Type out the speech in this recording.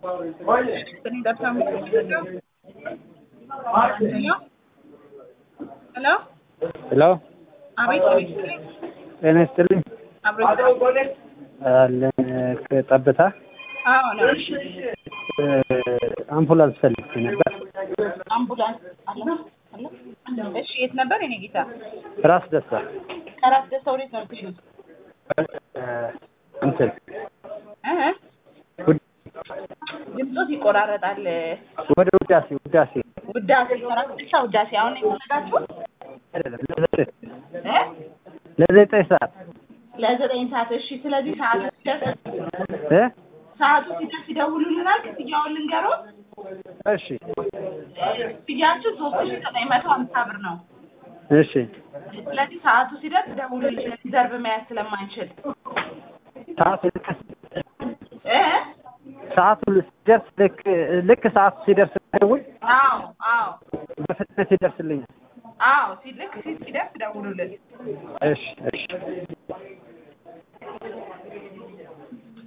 ሄሎ ሄሎ አቤት አቤት ጤና ይስጥልኝ አብሮት አለን ከጠብታ አዎ ነው አምቡላንስ ፈልጌ ነበር አምቡላንስ አለ አለ እሺ የት ነበር የኔ ጌታ ራስ ደስታ ከራስ ደስታ ወዴት ነው የምትሄዱት እንትን እ ድምፆት ይቆራረጣል ወደ ውዳሴ ውዳሴ ውዳሴ ከራስ ደስታ ውዳሴ አሁን የፈለጋችሁት አይደለም ለዘጠኝ እ ለዘጠኝ ሰዓት ለዘጠኝ ሰዓት እሺ ስለዚህ ሰዓቱ ሲደርስ እ ሰዓቱ ሲደርስ ይደውሉልናል ክፍያውን ልንገሮት እሺ ክፍያችሁ ሶስት ሺ ዘጠኝ መቶ ሀምሳ ብር ነው እሺ ስለዚህ ሰዓቱ ሲደርስ ደውሉልን ሪዘርቭ መያዝ ስለማንችል ሰዓቱ ልክ እ ሰዓቱ ሲደርስ ልክ ልክ ሰዓቱ ሲደርስ ደውል አዎ አዎ በፍጥነት ይደርስልኛል አዎ ሲልክ ሲደርስ ደውሉልን እሺ እሺ